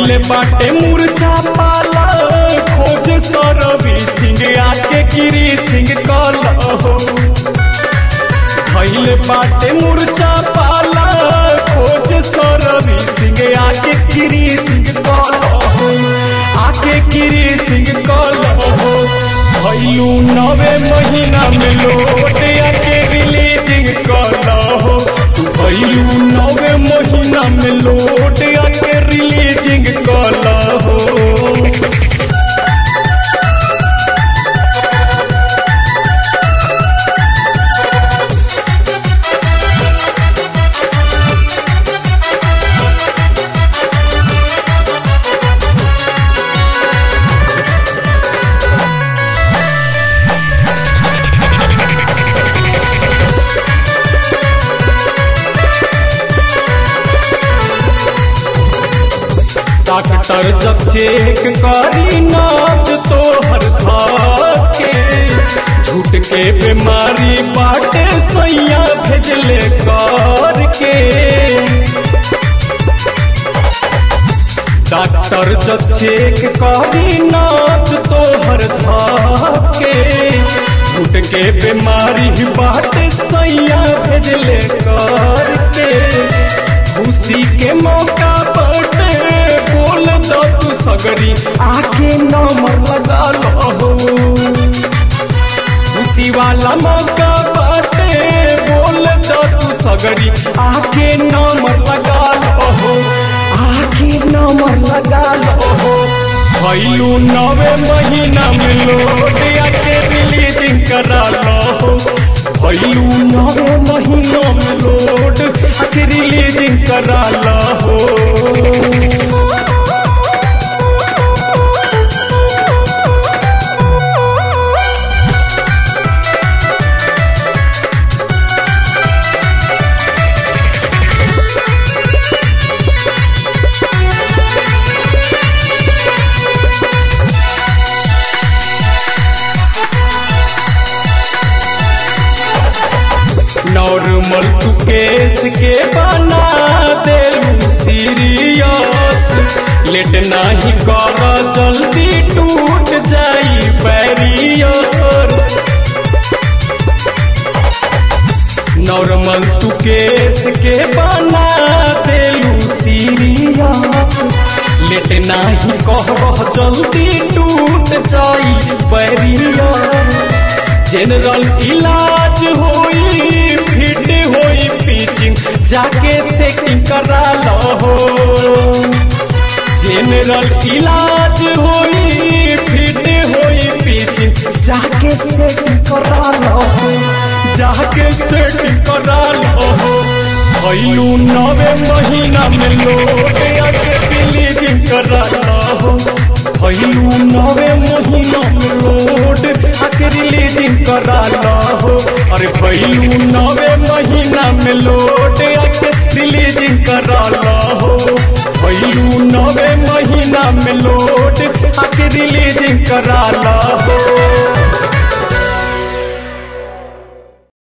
धैले बाटे मूर्छा पाला खोज सरवी सिंह आके गिरी सिंह कल हो धैले बाटे मूर्छा पाला खोज सरवी सिंह आके गिरी सिंह कल हो आके गिरी सिंह कल हो भैलू नवे महीना में लोट आके रिलीजिंग कल हो भैलू नवे महीना में लोट आके रिलीजिंग कल हो डॉक्टर जब चेक करी नाच तो हर के झूठ के बीमारी बाटे सैया भेजले कर के डॉक्टर जब चेक करी नाच तो हर के झूठ के बीमारी बाटे सैया भेजले कर के खुशी के मौका बटे बोल दो तू सगरी आके नंबर लगा लो खुशी वाला मौका बाटे बोल दो तू सगरी आके नंबर लगा लो आके नंबर लगा लो भैलू नवे महीना में लोग आके रिलीजिंग करा लो भैलू नवे महीना में लोड आके रिलीजिंग करा लो नॉर्मल तू केस के बना दे सीरियस लेट नहीं कर जल्दी टूट जाई बैरियर नॉर्मल तू केस के बना दे सीरियस लेट नहीं कर जल्दी टूट जाई बैरियर जनरल इलाज होई फिट होई पिचिंग जाके सेटिंग करा लो जनरल इलाज होई फिट होई पिचिंग जाके सेटिंग करा लो जाके सेटिंग करा लो भैलू नवे महीना में लोग आके रिलीजिंग करा लो भैलू नवे महीना में लोड आके रिलीजिंग करा लो अरे भैलू नवे महीना में लोड आके रिलीजिंग करा लो भैलू नवे महीना में लोड आके रिलीजिंग करा लो